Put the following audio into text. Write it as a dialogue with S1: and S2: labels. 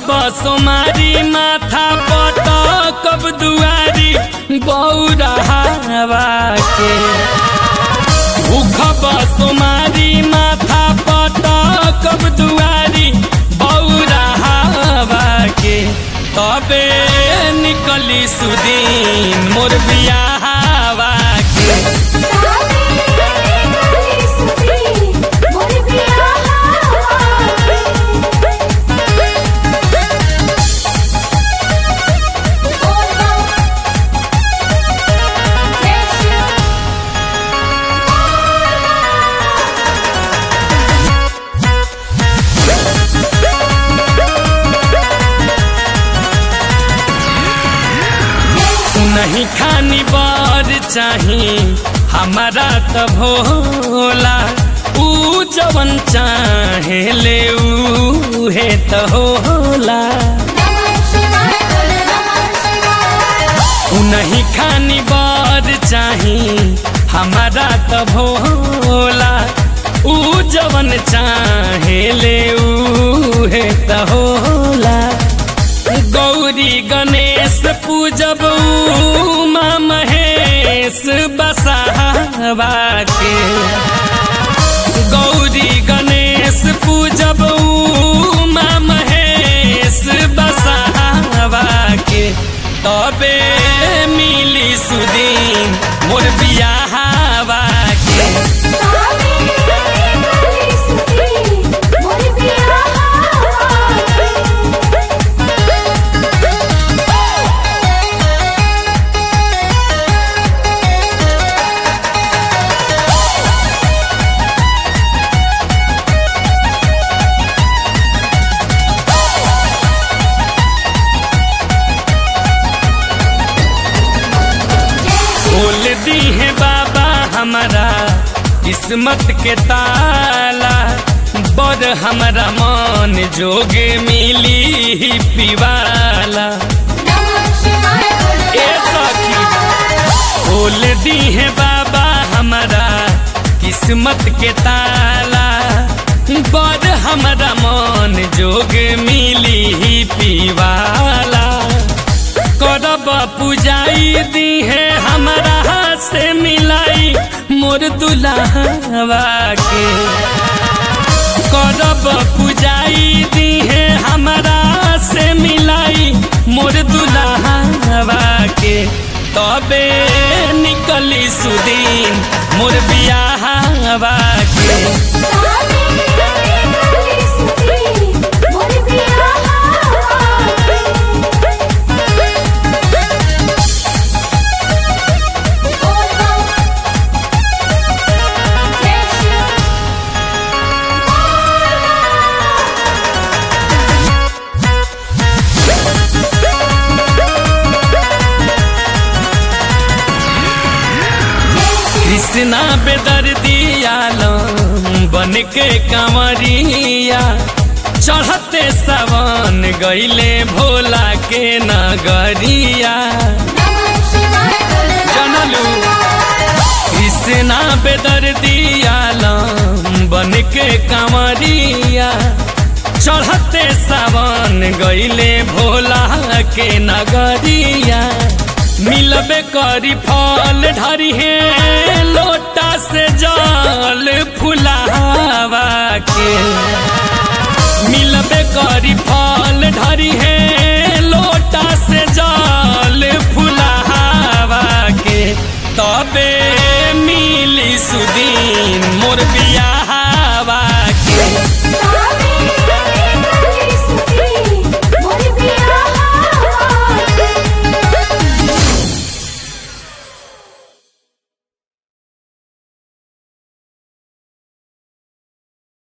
S1: सोमारी माथा पटकब दुआरी बौरा हवा के भूखब सोमारी माथा पटकब दुआरी बौरा हवा के तबे निकली सुदीन मोर बियाहवा के नहीं खानी बार चाही हमारा त भोला ऊ जवन चाहे ले ऊ है त होला ऊ नहीं खानी बार चाही हमारा त भोला ऊ जवन चाहे ले ऊ है त होला गौरी गणेश पूजब उमा महेश बसावा के गौरी गणेश पूजब उमा महेश बसावा के तबे मिली सुदीन मोर बियाहवा के खोल दी है बाबा हमारा किस्मत के ताला बड़ हमारा मन जोगे मिली पिवाला ए सखी खोल दी है बाबा हमारा किस्मत के ताला बड़ हमारा मन जोग मिली पिवाला करब पुजाई दी है हमारा से मिलाई मोर दुल्हवा के करब पुजाई दी है हमारा से मिलाई मोर दुल्हवा के तबे निकली सुदीन मोर बियाहवा के कृष्णा बेदर दियालम बन के कंवरिया चढ़ते सवन गईले भोला के नगरिया जनलू कृष्णा बेदर दियालम बन के कंवरिया चढ़ते सावन गईले भोला के नगरिया मिलबे करी फल ढरी है लोटा से जल फुलावा के मिलबे करी फल ढरी है लोटा से जल फुलावा के तबे मिली सुदीन मोर बिया